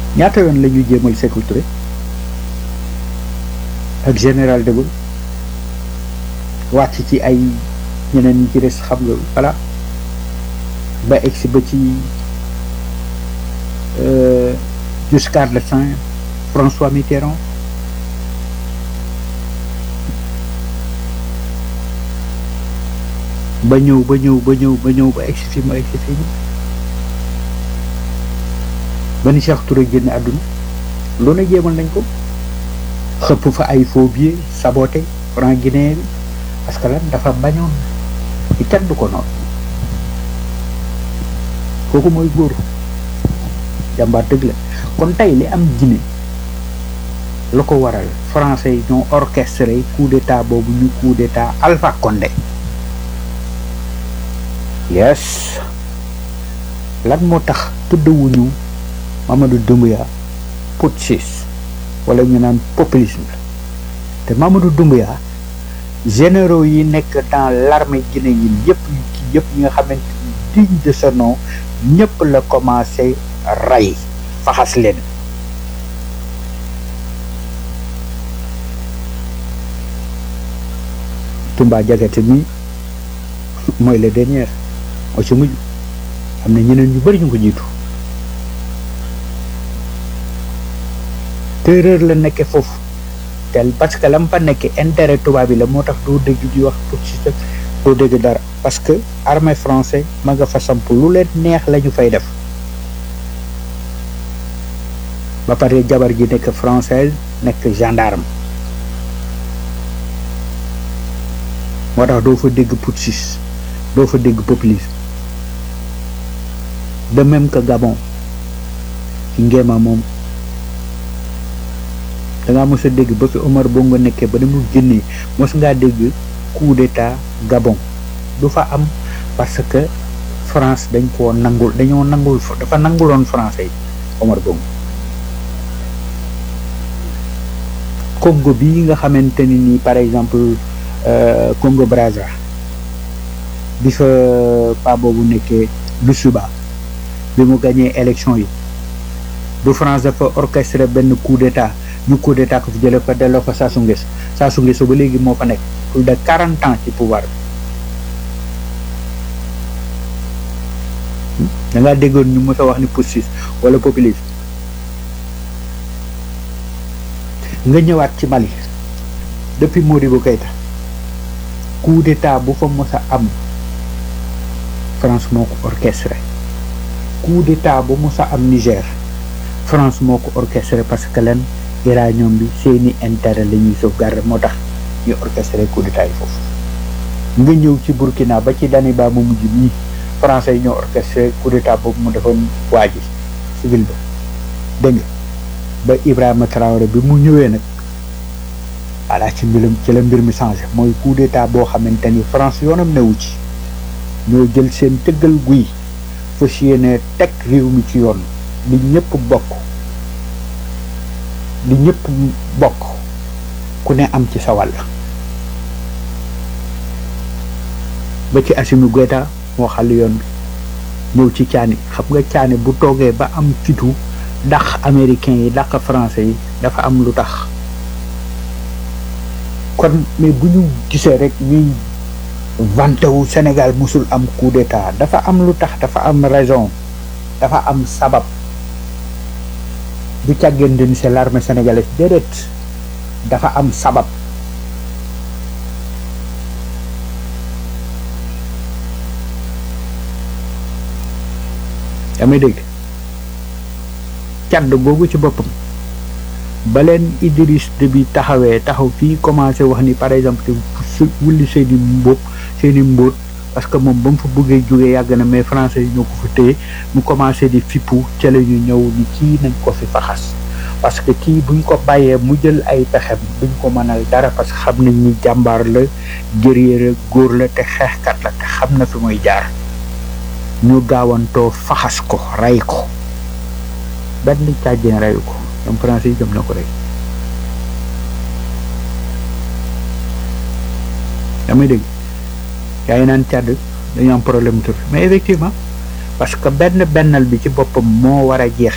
ñaata yoon la ñuy jéemal Sékou Touré ak général de Gaulle wàcc ci ay ñeneen ñi ci des xam nga voilà ba egsi ba ci jusqu'à l'État François Mitterrand ba ñëw ba ñëw ba ñëw ba ñëw ba egsi fi ma egsi fi ba ni Cheikh Touré génn àdduna lu ne jéemal nañ ko xëpp fa ay faux billets saboté franc guinéen bi parce que lan dafa bañoon ci kenn du ko noonu kooku mooy góor jàmbaar dëgg la kon tey li am Guinée la ko waral français yi ñoo orchestré coup d'état boobu ñu coup d'état Alpha Condé yes lan moo tax tuddewuñu Mamadou Doumbouya putschiste wala ñu naan populisme la te Mamadou Doumbouya généraux yi nekk dans l'armée guinéenne yëpp yu kii yëpp ñi nga xamante ni digne de ce nom ñëpp la commencé rey faxas leen Tumba Jagate mi mooy le dernier moo ci mujj am na ñeneen ñu bari ñu ko jiitu terreur la nekke foofu tel parce que lam fa nekke intérêt tubaab bi la moo tax doo dégg di wax putschiste doo dégg dara parce que armée français ma nga fa samp lu leen neex la ñu fay def ba pare jabar ji nekk française nekk gendarme moo tax doo fa dégg putschiste doo fa dégg populisme de même que Gabon ci ngéema moom dangaa mos a dégg ba fi Omar Bongo nekkee ba ni mu génnee mos ngaa dégg coup d'état Gabon du fa am parce que France dañ koo nangul dañoo nangul dafa nanguloon français yi Omar Bongo Congo bii nga xamante ni nii par exemple Congo Brazza bi fa pa boobu nekkee Loussouba bi mu gagné élection yi du France dafa orchestré benn coup d'état ñu coup d'état ko fi jële ko delloo ko Sassou Nguesso Sassou Nguesso ba léegi moo fa nekk plus de quarante ans ci pouvoir bi da ngaa déggoon ñu mës a wax ni putschiste wala populiste nga ñëwaat ci Mali depuis Modibo Keïta coup d'état bu fa mës a am France moo ko orchestré coup d'état bu mës a am Niger France moo ko orchestré parce que len uranium bi seeni intérêt la ñuy sauvegarder moo tax ñu orchestré coup d'état yi foofu nga ñëw ci Burkina ba ci Daniba mu mujj nii français yi ñoo orchestré coup d'état boobu mu defoon waa ji civil ba dégg nga ba Ibrahima Traoré bi mu ñëwee nag voilà ci mbiram ci la mbir mi changé mooy coup d'état boo xamante ni France yoonam newu ci ñoo jël seen tëggal guy fas yéene teg réew mi ci yoon li ñëpp bokk li ñëpp bokk ku ne am ci sa wàll ba ci Assimi Goïta moo xàll yoon bi ñëw ci caani xam nga caani bu toogee ba am fitu dàq américain yi dàq français yi dafa am lu tax kon mais bu ñu gisee rek ñuy vanté wu Sénégal musul am coup d'état dafa am lu tax dafa am raison dafa am sabab du càggeen ni c'est l'armée sénégalaise déedéet dafa am sabab yaa may dégg càdd googu ci boppam ba leen Idriss Déby taxawee taxaw fii commencé wax ni par exemple su wulli seeni mbóot seeni mbóot parce que moom ba mu fa bëggee jógee yàgg na mais français yi ñoo ko fa téye mu commencé di fippu ca la ñu ñëw ni kii nañ ko fi faxas parce que kii buñ ko bàyyee mu jël ay pexem duñ ko mënal dara parce que xam nañ ni jàmbaar la guerrier la góor la te xeexkat la te xam na fi muy jaar ñu gaawantoo faxas ko rey ko benn càjjeen reyu ko ñoom français yi jëm na ko rey damay dégg yaa ngi naan càdd dañu am problème tur mais effectivement parce que benn bennal bi ci boppam moo war a jeex